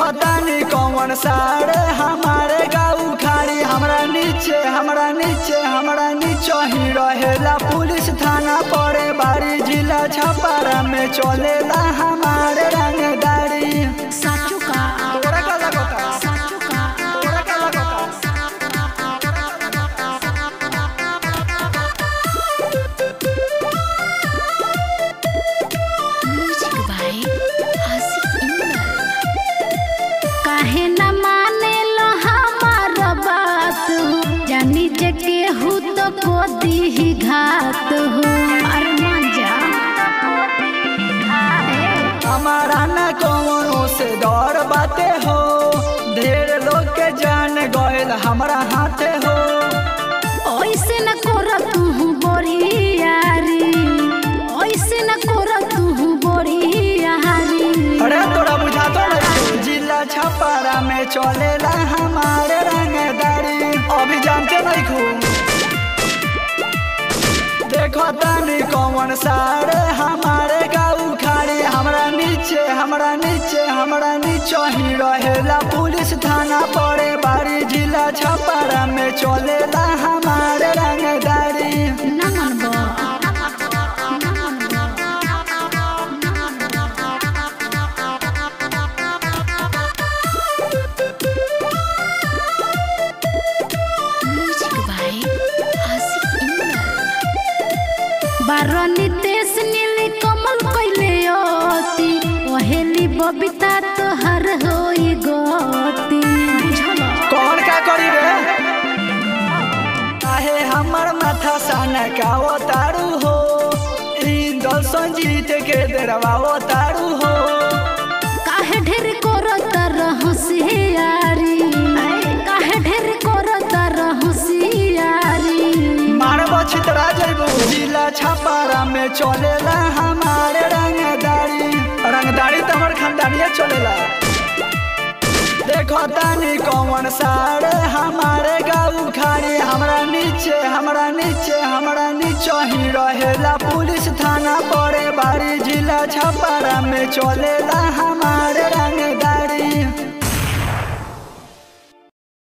देखो तानी कौन सारे हमारे गाँव खाड़ी हमरा नीचे हमरा नीचे हमरा नीचे ही रहेला पुलिस थाना पड़े बारी जिला छपारा में चलेला हमारे रंगदारी साचू का तोरा का लगता साचू का तोरा का लगता म्यूजिक भाई आशिक इंदल काहे न माने लो हमार बात जानी जे केहू तो को दी घात हो अरे मान जा हमारा न कौनो से डर बाते हो ढेर लोग के जान गयल हमरा हाथे हो ऐसे न कर तू बोरियारी ऐसे न कर तू बोरियारी अरे तोरा बुझा तो नहीं जिला छपारा में चलेला हमारे रंगदारी अभी जानते नहीं खूब देखो तानी कौन सारे हमारे गाँव खाड़ी हमरा नीचे हमरा नीचे हमरा नीचे ही रहेला पुलिस थाना पड़े बारी जिला छपारा में चलेला हमारे रंगदारी ना मनबो ना मनबो म्यूजिक भाई आशिक इंदल बारनी तेस नीली कमल कइले अति ओहेली बबिता तोहर होई गति बुझल कौन का करी रे काहे हमर माथा सन का तारू हो इंदल संजीत के दरवा तारू हो काहे ढेर करत रहसियारी काहे ढेर करत रहसियारी मारब छितरा जइबू जिला छपारा में चलेला हमारे रंगदारी रंगदारी तो हमर खानदानिया चलेला देखो तानी कौन सारे हमारे गाँव खाड़ी हमरा नीचे हमरा नीचे हमरा नीचे ही रहेला पुलिस थाना पड़े बारी जिला छपारा में चलेला हमारे